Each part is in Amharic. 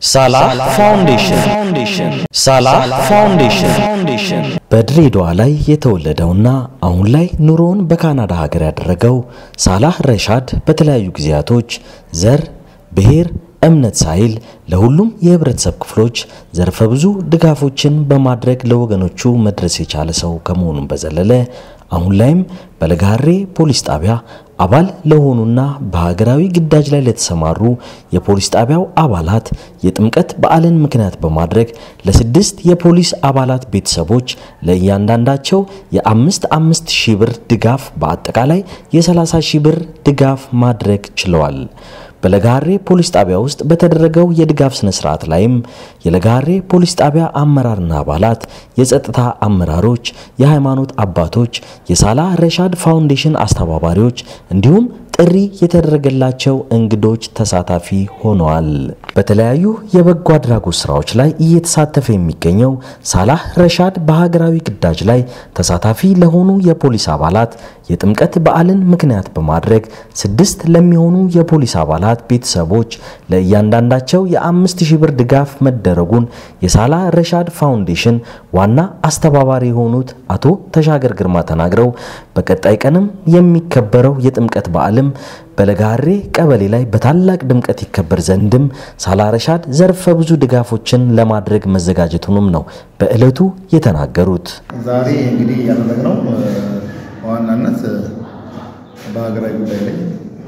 ሳላህ ፋውንዴሽን ሳላህ ፋውንዴሽን በድሬዳዋ ላይ የተወለደውና አሁን ላይ ኑሮውን በካናዳ ሀገር ያደረገው ሳላህ ረሻድ በተለያዩ ጊዜያቶች ዘር፣ ብሔር፣ እምነት ሳይል ለሁሉም የህብረተሰብ ክፍሎች ዘርፈ ብዙ ድጋፎችን በማድረግ ለወገኖቹ መድረስ የቻለ ሰው ከመሆኑም በዘለለ አሁን ላይም በለጋሬ ፖሊስ ጣቢያ አባል ለሆኑና በሀገራዊ ግዳጅ ላይ ለተሰማሩ የፖሊስ ጣቢያው አባላት የጥምቀት በዓልን ምክንያት በማድረግ ለስድስት የፖሊስ አባላት ቤተሰቦች ለእያንዳንዳቸው የአምስት አምስት ሺህ ብር ድጋፍ በአጠቃላይ የሰላሳ ሺህ ብር ድጋፍ ማድረግ ችለዋል። በለጋሬ ፖሊስ ጣቢያ ውስጥ በተደረገው የድጋፍ ስነ ስርዓት ላይም የለጋሬ ፖሊስ ጣቢያ አመራርና አባላት፣ የጸጥታ አመራሮች፣ የሃይማኖት አባቶች፣ የሳላህ ረሻድ ፋውንዴሽን አስተባባሪዎች እንዲሁም ጥሪ የተደረገላቸው እንግዶች ተሳታፊ ሆነዋል። በተለያዩ የበጎ አድራጎት ስራዎች ላይ እየተሳተፈ የሚገኘው ሳላህ ረሻድ በሀገራዊ ግዳጅ ላይ ተሳታፊ ለሆኑ የፖሊስ አባላት የጥምቀት በዓልን ምክንያት በማድረግ ስድስት ለሚሆኑ የፖሊስ አባላት ቤተሰቦች ለእያንዳንዳቸው የአምስት ሺህ ብር ድጋፍ መደረጉን የሳላህ ረሻድ ፋውንዴሽን ዋና አስተባባሪ የሆኑት አቶ ተሻገር ግርማ ተናግረው በቀጣይ ቀንም የሚከበረው የጥምቀት በዓልም በለጋሬ ቀበሌ ላይ በታላቅ ድምቀት ይከበር ዘንድም ሳላህ ረሻድ ዘርፈ ብዙ ድጋፎችን ለማድረግ መዘጋጀቱንም ነው በዕለቱ የተናገሩት። ዛሬ እንግዲህ ያደረግነው በዋናነት በሀገራዊ ጉዳይ ላይ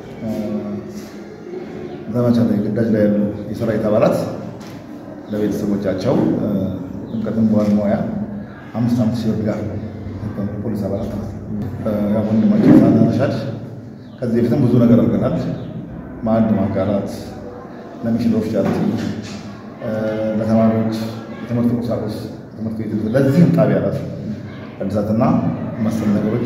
ዘመቻ ላይ ግዳጅ ላይ ያሉ የሰራዊት አባላት ለቤተሰቦቻቸው ጥምቀትን በዋል ሙያ አምስት አምስት ሺህ ብር ድጋፍ ፖሊስ አባላት ማለት ነው። ወንድማችን ሳላህ ረሻድ ከዚህ በፊትም ብዙ ነገር አድርገናል። ማዕድ ማጋራት፣ ለሚሽን ኦፊሻልቲ፣ ለተማሪዎች የትምህርት ቁሳቁስ ትምህርት ቤት ለዚህም ጣቢያ ራሱ እድሳትና መሰል ነገሮች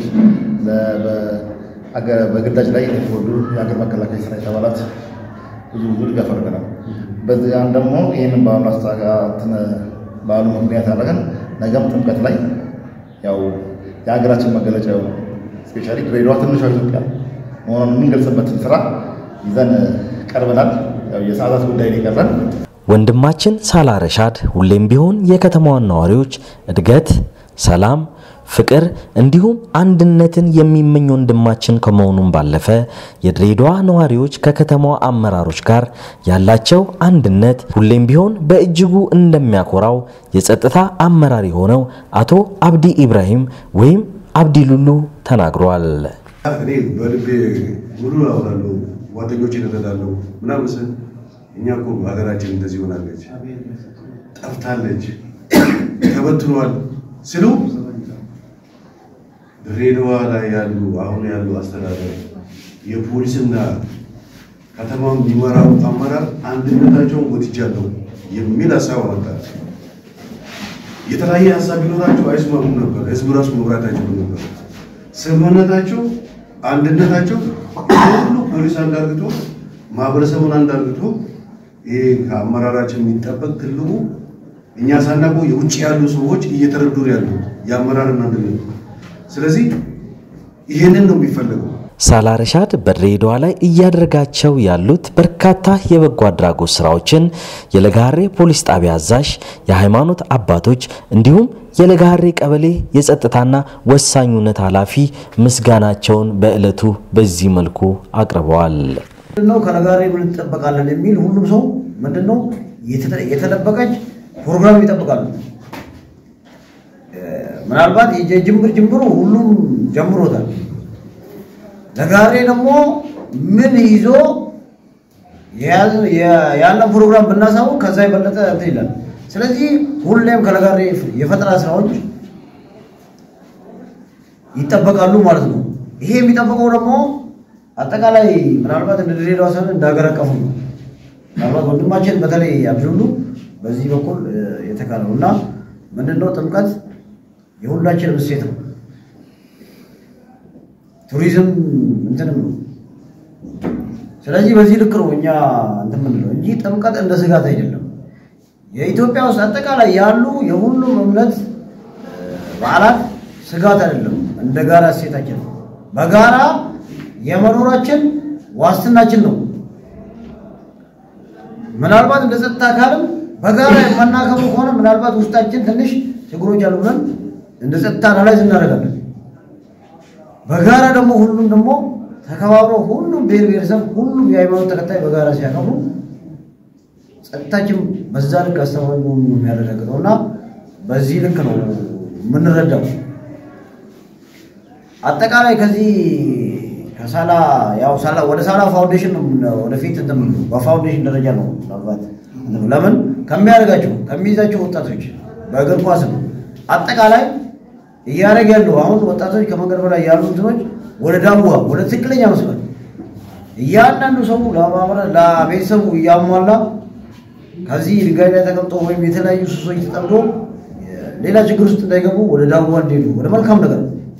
በግዳጅ ላይ የተጎዱ የሀገር መከላከያ ሰራዊት አባላት ብዙ ብዙ ድጋፍ አድርገናል። በዚያም ደግሞ ይህንን በዓሉ አስተጋትን በዓሉ ምክንያት አድርገን ነገም ጥምቀት ላይ ያው የሀገራችን መገለጫ የሆነ ስፔሻሊ ድሬዳዋ ትንሿ ኢትዮጵያ መሆኑን የምንገልጽበትን ስራ ይዘን ቀርበናል። የሰዓታት ጉዳይ ነው የቀረን። ወንድማችን ሳላህ ረሻድ ሁሌም ቢሆን የከተማዋን ነዋሪዎች እድገት፣ ሰላም፣ ፍቅር እንዲሁም አንድነትን የሚመኝ ወንድማችን ከመሆኑም ባለፈ የድሬዳዋ ነዋሪዎች ከከተማዋ አመራሮች ጋር ያላቸው አንድነት ሁሌም ቢሆን በእጅጉ እንደሚያኮራው የጸጥታ አመራር የሆነው አቶ አብዲ ኢብራሂም ወይም አብዲ ሉሉ ተናግሯል። እኔ በልቤ ሙሉ አወራለሁ፣ ጓደኞች እረዳለሁ ምናምን ስል እኛ እኮ ሀገራችን እንደዚህ ሆናለች፣ ጠፍታለች፣ ተበትኗል ስሉ ድሬዳዋ ላይ ያሉ አሁን ያሉ አስተዳደር የፖሊስና ከተማውን የሚመራው አመራር አንድነታቸውን ጎትቻለሁ የሚል ሀሳብ አመጣ። የተለያየ ሀሳብ ቢኖራቸው አይስማሙም ነበር፣ ህዝብ ራሱ መምራት አይችሉም ነበር። ስምምነታቸው አንድነታቸው ሁሉ ፖሊስ አንድ አርግቶ ማህበረሰቡን አንድ አርግቶ ይሄ ከአመራራችን የሚጠበቅ ትልቁ እኛ ሳናውቀው የውጭ ያሉ ሰዎች እየተረዱ ያሉ የአመራርን አንድነት። ስለዚህ ይህንን ነው የሚፈለገው። ሳላህ ረሻድ በድሬዳዋ ላይ እያደረጋቸው ያሉት በርካታ የበጎ አድራጎት ስራዎችን የለጋሬ ፖሊስ ጣቢያ አዛዥ፣ የሃይማኖት አባቶች እንዲሁም የለጋሬ ቀበሌ የጸጥታና ወሳኙነት ኃላፊ ምስጋናቸውን በዕለቱ በዚህ መልኩ አቅርበዋል። ምንድነው ከለጋሬ ምን እንጠበቃለን የሚል ሁሉም ሰው ምንድነው የተደበቀች ፕሮግራም ይጠብቃሉ። ምናልባት የጅምር ጅምሩ ሁሉም ጀምሮታል። ለጋሬ ደግሞ ምን ይዞ ያለን ፕሮግራም ብናሳውቅ ከዛ የበለጠ እንትን ይላል። ስለዚህ ሁሌም ከለጋሬ የፈጠራ ስራዎች ይጠበቃሉ ማለት ነው። ይሄ የሚጠበቀው ደግሞ አጠቃላይ ምናልባት እንደ ድሬዳዋ ሳይሆን እንደ ሀገር አቀፉ ነው። ምናልባት ወንድማችን በተለይ አብዱሉ በዚህ በኩል የተካለው እና ምንድነው ጥምቀት የሁላችንም እሴት ነው። ቱሪዝም እንትንም ነው። ስለዚህ በዚህ ልክ ነው እኛ እንትን የምንለው እንጂ ጥምቀት እንደ ስጋት አይደለም። የኢትዮጵያ ውስጥ አጠቃላይ ያሉ የሁሉም እምነት በዓላት ስጋት አይደለም፣ እንደ ጋራ እሴታችን ነው። በጋራ የመኖራችን ዋስትናችን ነው። ምናልባት እንደ ጸጥታ አካልም በጋራ የማናከብሩ ከሆነ ምናልባት ውስጣችን ትንሽ ችግሮች አሉ ብለን እንደ ጸጥታ አናላይዝ እናደርጋለን። በጋራ ደግሞ ሁሉም ደግሞ ተከባብረው ሁሉም ብሔር ብሔረሰብ ሁሉም የሃይማኖት ተከታይ በጋራ ሲያከብሩ ጸጥታችን በዛ ልክ አስተማማኝ መሆኑን ነው የሚያረጋግጠው እና በዚህ ልክ ነው የምንረዳው። አጠቃላይ ከዚህ ከሳላ ያው ሳላ ወደ ሳላ ፋውንዴሽን ነው የምን- ወደፊት እንትን የምንለው በፋውንዴሽን ደረጃ ነው ምናልባት እንትኑ ለምን ከሚያደርጋቸው ከሚይዛቸው ወጣቶች በእግር ኳስም አጠቃላይ እያደረግ ያለው አሁን ወጣቶች ከመንገድ በላይ ያሉ እንትኖች ወደ ዳዋ ወደ ትክክለኛ መስመር እያንዳንዱ ሰው ለማህበረ- ለቤተሰቡ እያሟላ ከዚህ ድንጋይ ላይ ተቀምጦ ወይም የተለያዩ ሱሶች ተጠምዶ ሌላ ችግር ውስጥ እንዳይገቡ ወደ ዳዋ እንዲሄዱ ወደ መልካም ነገር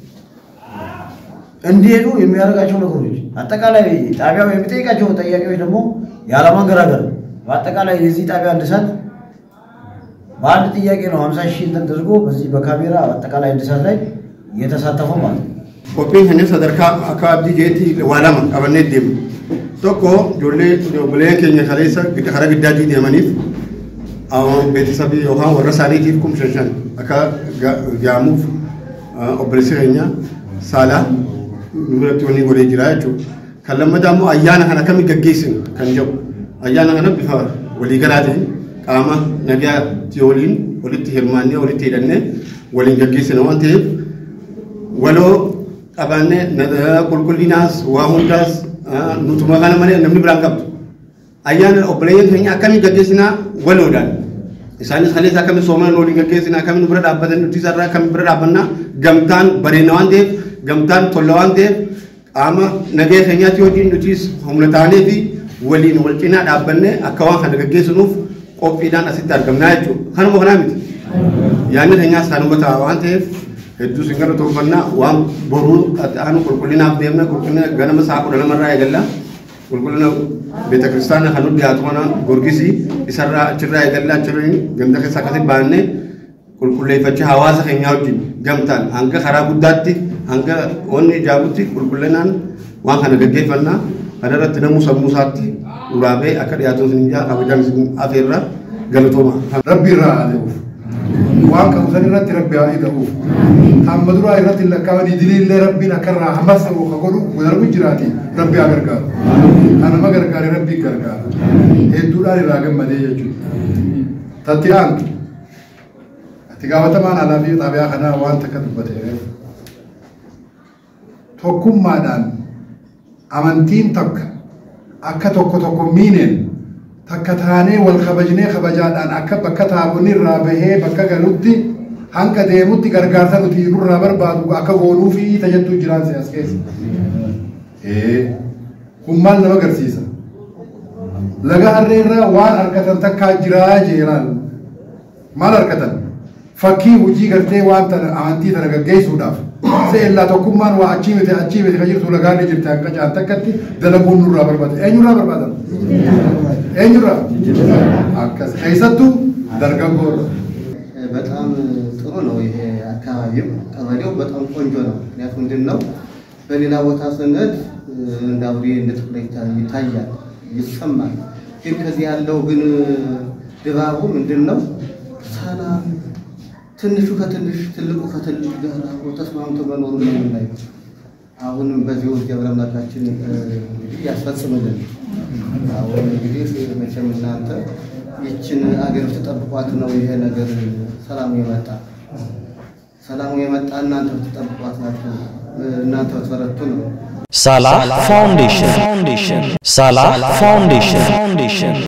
እንዲሄዱ የሚያደርጋቸው ነገሮች አጠቃላይ ጣቢያው የሚጠይቃቸው ጥያቄዎች ደግሞ ያለማንገራገር በአጠቃላይ የዚህ ጣቢያ እድሳት በአንድ ጥያቄ ነው ሀምሳ ሺህ እንትን ተደርጎ በዚህ በካሜራ አጠቃላይ እድሳት ላይ እየተሳተፈው ማለት ነው። Qophiin inni sadarkaa akka abdii geetti waa lama qabannee deemu. Tokko ijoollee obboleeyyan keenya kaleessa gidda- karaa giddaatii deemaniif awwaan beeksisabii yookaan warra isaaniitiif kumshan shan akka ga- gaamuuf ah, obboleessi keenya saalaa biratti wanni godhee jira jechuudha. Kan lammataa immoo ayyaana kana akkamitti gaggeessinu kan jedhu. Ayyaana kana bifa waliigalaatiin qaama nagaatti waliin walitti hirmaannee walitti hidhannee waliin gaggeessina waan ta'eef waloo qabaannee na- qulqullinaas waa hundaas ah, nutuma kana malee namni biraan qabdu. Ayyaana obboleeyyan keenya akkamiin gaggeessinaa waloodhaan. Isaanis kaleessa akkamiin soomaan waliin gaggeessinaa akkamiin bira dhaabbatan nuti isarraa akkamiin bira dhaabbannaa gamtaan bareedna waan ta'eef gamtaan tolla waan ta'eef qaama nagaya keenyaatti wajjin nutis humna taanee fi waliin wal cinaa dhaabbannee akka waan kana gaggeessinuuf qophiidhaan asitti argamnaa jechuudha. Kanuma kanaa miti. yaanni keenyaas kanuma ta'a waan ta'eef hedduu sin gara toofannaa waan boruu aanu qulqullinaaf deemna qulqullina ganama sa'a kudha lamarraa eegalla qulqullina beeta kiristaana kan nuti dhiyaatu kana gorgisi isarraa achirraa eegalla achirraa ganda keessa akkasi baannee qulqulleeffachaa hawaasa keenyaa wajjin gamtaan hanga karaa guddaatti hanga wanni ijaabutti qulqullinaan waan kana gaggeeffannaa kana irratti namuu sammuu isaatti uraabee akka dhiyaatuun sin ijaa kabajaan sin afeerra galatooma. rabbi irraa adeemuuf waan qabu san irratti rabbi haa hidhamuuf hamma duraa irratti lakkaa'anii idilee illee rabbiin akka irraa hammas ta'u ka godhu darbu jiraati rabbi haa gargaaru kanama gargaare rabbi gargaara hedduudhaan irraa gammadee jechuudha tatti aantu ati gaafatamaan alaa fi xaabiyaa kanaa waan takka dubbateef tokkummaadhaan amantiin takka akka tokko tokko miineen takka taanee wal kabajnee kabajaadhaan akka bakka taabonni irraa bahee bakka galutti hanga deemutti gargaarsa nuti nurraa barbaadu akka goonuu fi tajattuu jiraan siyaas keessa. Ee, kun maal nama agarsiisa? Laga harree irraa waan harkatan takkaa jiraa jeeraan maal harkatan? Fakkii hojii gartee waan tana amantii tana gaggeessuudhaaf. Seellaa tokkummaan waa achii miti achii miti kan jirtu lagaan ni jirti akka caan takkatti dalaguun nurraa barbaada. Eenyurraa barbaadan? eenyurraa? Akkas keessattuu dargaggoorra. በጣም ጥሩ ነው። ይሄ አካባቢው ቀበሌው በጣም ቆንጆ ነው። ምክንያቱም ምንድን ነው በሌላ ቦታ ስንሄድ እንደ አውሬ እንደ ጥቁር ይታያል፣ ይሰማል። ግን ከዚህ ያለው ግን ድባቡ ምንድን ነው ሰላም፣ ትንሹ ከትንሽ ትልቁ ከትልቅ ጋር አብሮ ተስማምቶ መኖሩ ነው የምናየው። አሁንም በዚሁ ገብረ አምላካችን እንግዲህ ያስፈጽምልን። አሁን እንግዲህ መቼም እናንተ ይችን አገር ተጠብቋት ነው ይሄ ነገር ሰላሙ የመጣ ሰላሙ የመጣ እናንተ ብትጠብቋት ናቸው እናንተ ብትበረቱ ነው። ሳላ ፋውንዴሽን ሳላ ፋውንዴሽን